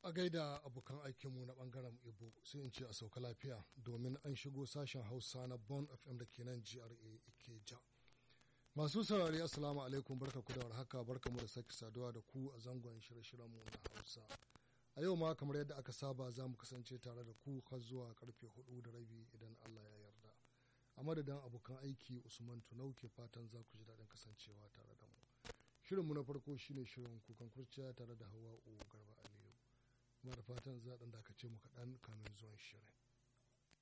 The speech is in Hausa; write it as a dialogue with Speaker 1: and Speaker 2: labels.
Speaker 1: a gaida abokan aikinmu na bangaren ibo sai in ce a sauka lafiya domin an shigo sashen hausa na bon fm da ke nan gra ikeja masu saurari assalamu alaikum barka ku da warhaka barka mu da sake saduwa da ku a zangon shirye-shiryenmu na hausa a yau ma kamar yadda aka saba za mu kasance tare da ku har zuwa karfe hudu da rabi idan allah ya yarda a madadin abokan aiki usman tunau ke fatan za ku ji daɗin kasancewa tare da mu shirinmu na farko shine shirin kukan kurciya tare da hawa garba aliyu kuma da fatan za ɗan dakace mu kaɗan kamin zuwan shirin